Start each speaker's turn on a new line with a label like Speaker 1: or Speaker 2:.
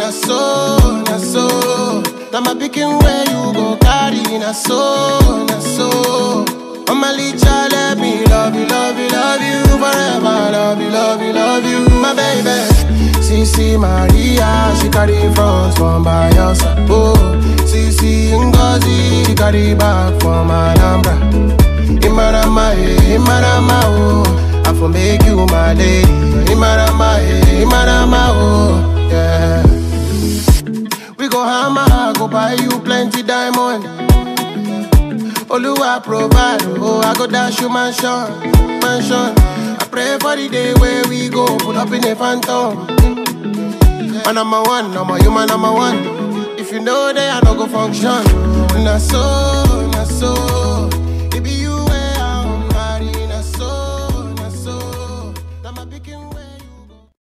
Speaker 1: na so, na so. Now my picking where you go carry, na so, na so. Mama Licha, let me love you, love you, love you forever. Love you, love you, love you, my baby. Sisi Maria, she carry front from Bayelsa. Oh, Sisi Ngozi, carry back from Alhambra. Imarama, eh, Imarama, oh, I for make you my lady. Imarama, eh, Imarama, oh, yeah. We go hammer, go buy you plenty diamond. Oluwa provide, oh, I go dash you mansion, mansion. I pray for the day where we go pull up in a phantom. Man, number one, number you, man, number one. If you know that I no go function, na so, na so.